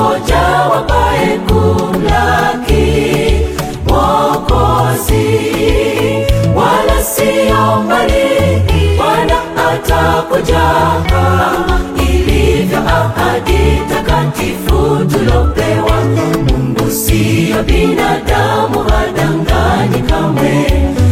wangoja wapae kumlaki Mwokozi, wala sio mbali, Bwana atakuja kama ilivyo ahadi takatifu tulopewa. Mungu siyo binadamu, hadanganyi kamwe,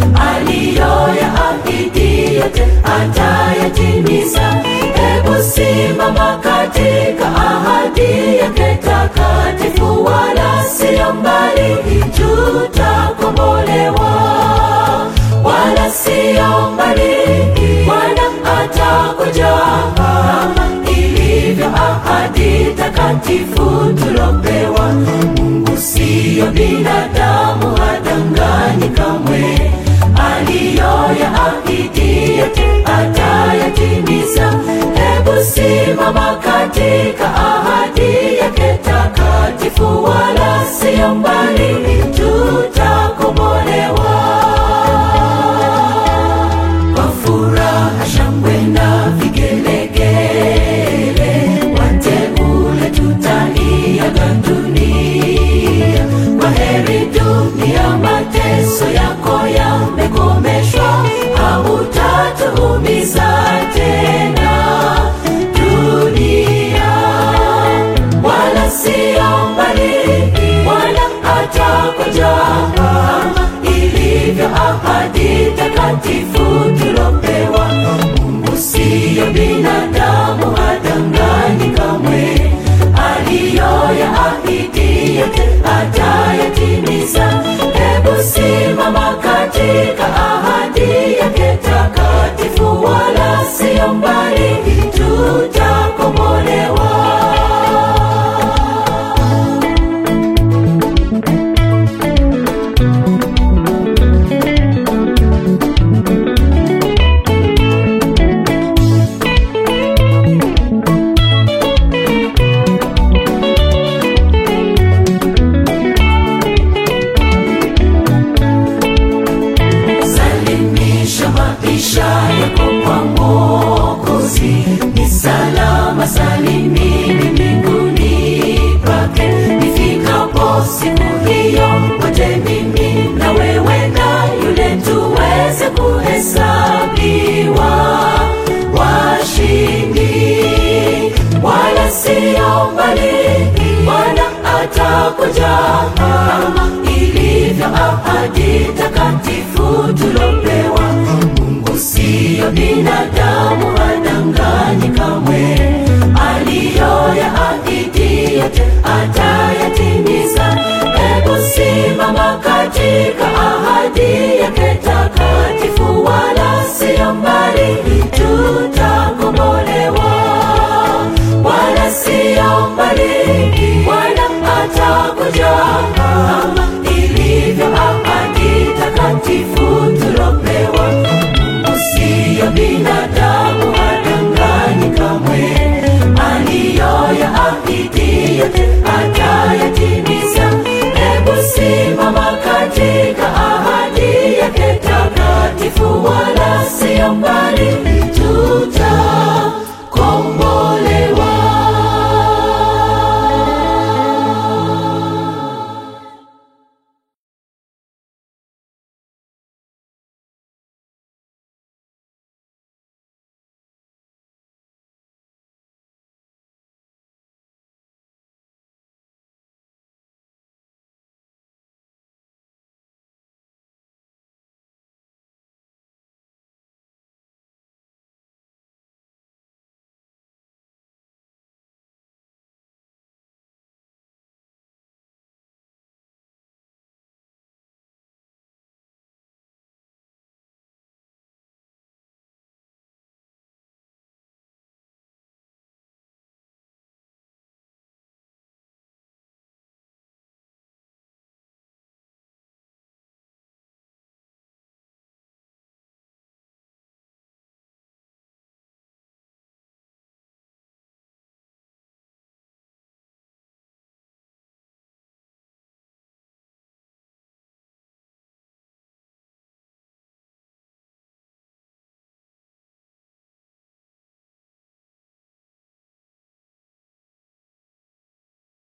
aliyoyaahidi yote atayatimiza. Hebu simama katika ahadi yake takatifu, wala siyo mbali, tutakombolewa, wala siyo mbali, Bwana atakuja kama ilivyo ahadi takatifu tulopewa. Mungu siyo binadamu, hadanganyi kamwe, aliyoyaahidi yote atayatimiza. Hebu simama katika ahadi yake takatifu, wala siyo mbali, tutakombolewa kwa furaha, shangwe na vigelegele, wateule tutaiaga dunia. Kwa heri dunia, mateso yako yamekomeshwa, hautatuumiza tena dunia, wala sio mbali, Bwana atakuja kama ilivyo ahadi takatifu tulopewa. Mungu siyo binadamu, hadanganyi kamwe, aliyoyaahidi yote atayatimiza. Hebu simama katika ahadi yake takatifu, wala siyo mbali, tutakombolewa. Salimisha maisha yako kwa Mwokozi, ni salama salimini mbinguni pake. Nifikapo siku hiyo, wote mimi na wewe na yule tuweze kuhesabiwa washindi, wala sio mbali, Bwana atakuja kama ilivyo ahadi takatifu tulopewa. Mungu siyo binadamu, hadanganyi kamwe, aliyoyaahidi yote atayatimiza. Hebu simama katika ahadi yake takatifu, wala siyo mbali, tutakombolewa, wala siyo mbali, Bwana atakuja kama ilivyo ahadi takatifu tulopewa. Mungu siyo binadamu, hadanganyi kamwe, aliyoyaahidi yote atayatimiza. Hebu simama katika ahadi yake takatifu, wala siyo mbali,